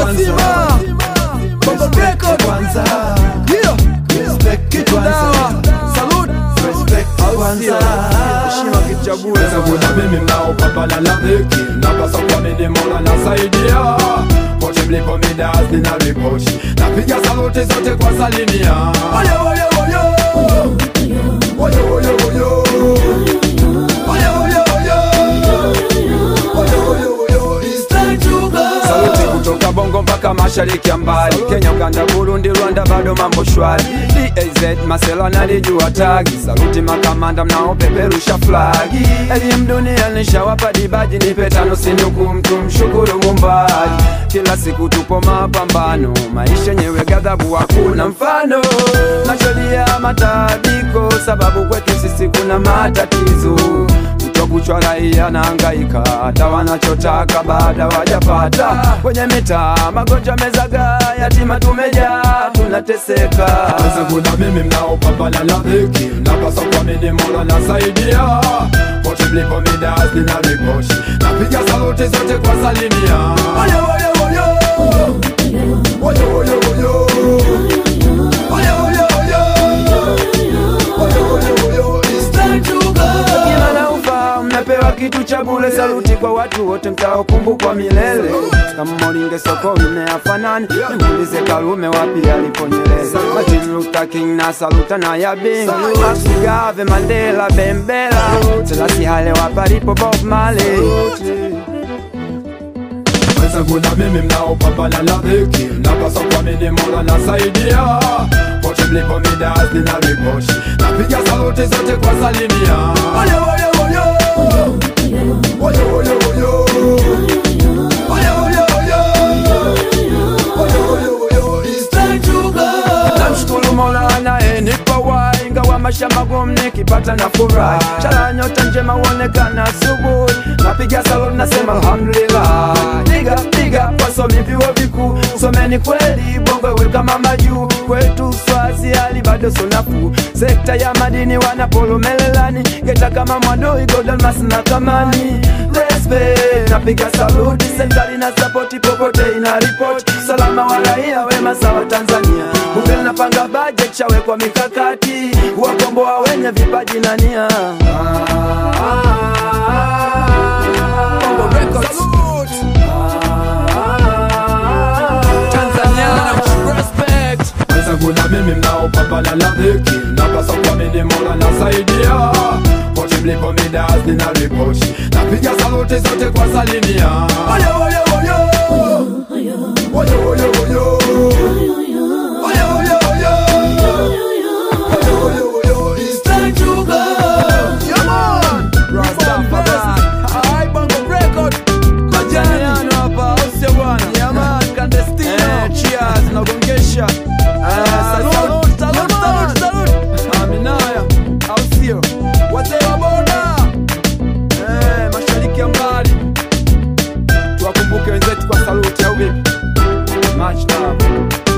wazima Bongo Record kwanza Yeah respect Kitu kwanza dawa Salute respect Au kwanza sio? Heshima kichague kuna mimi mnaopambana na dhiki napasa kuamini mola nasaidia pote mlipo midas nina ripoti napiga saluti zote kwa salimia Oyo, oyo, oyo. Oyo, oyo, oyo. Oyo, oyo, oyo. Oyo, oyo, oyo. It's time to go. Saluti kutoka bongo mpaka mashariki ya mbali kenya uganda burundi rwanda bado mambo shwari daz masela nalijua tagi saluti makamanda mnaopeperusha flagi elimu dunia nishawapa dibaji nipe tano sinuku mtu mshukuru mumbaji kila siku tupo mapambano maisha yenyewe ghadhabu hakuna mfano nashodia matabiko sababu kwetu sisi kuna matatizo kuchwa raia naangaika hata wanachotaka baada wajapata kwenye mitaa magonjwa mezaga yatima tumejaa tunateseka kuna mimi mnaopambana na dhiki napasa kuamini mola nasaidia pote mlipo midas nina ripoti napiga saluti zote kwa salimia Oyo, oyo, oyo. Oyo, oyo, oyo. Oyo, oyo, oyo. Oyo, oyo, oyo. It's time to go. Kila na ufa mnapewa kitu cha bure saluti kwa watu wote mtaokumbukwa milele kama moringe soko imeafanani nimuulize karume wapi aliponyeleza Martin Luther King na saluta na yabing Max Mugabe Mandela Bembela Selassie Haile wapalipo Bob Marley Kwanza kuna mimi mnaopambana na dhiki napasa kuamini mola nasaidia pote mlipo midas nina ripoti napiga saluti zote kwa salimia Oyo, oyo, oyo. Oyo, oyo, oyo. Oyo, oyo, oyo. Oyo, oyo, oyo. It's time to go. Namshukuru mola anayenipa uhai ingawa maisha magumu nikipata na furahi chala nyota njema huonekana asubuhi napiga salon nasema alhamdulillah piga piga wasomi vyuo vikuu someni kweli bongo we kama majuu kwetu swazi hali bado sonafu sekta ya madini wanapolomelelani geta kama mwadoi godalmas na kamani respect napiga saluti serikali na sapoti popote ina ripoti salama wa raia wema sawa tanzania bunge linapanga budget chawekwa mikakati kuwakomboa wenye vipaji na nia Bongo Records Tanzania Respect kwanza kuna mimi mnaopambana na dhiki napasa kuamini mola nasaidia pote mlipo midas nina ripoti napiga saluti zote kwa salimia Oyo, oyo, oyo. Oyo, oyo, oyo. Oyo, oyo, oyo. Oyo, oyo, oyo. It's time to go. Come on Rastafari Hai Bongo Record Majani hapa au sio bwana Yeah man Clandestino Eh cheers nagongesha Eh salute salute salute salute Aminaya au sio Wazee wa boda Eh mashariki ya mbali Tuwakumbuke wenzetu kwa saluti au vipi Much love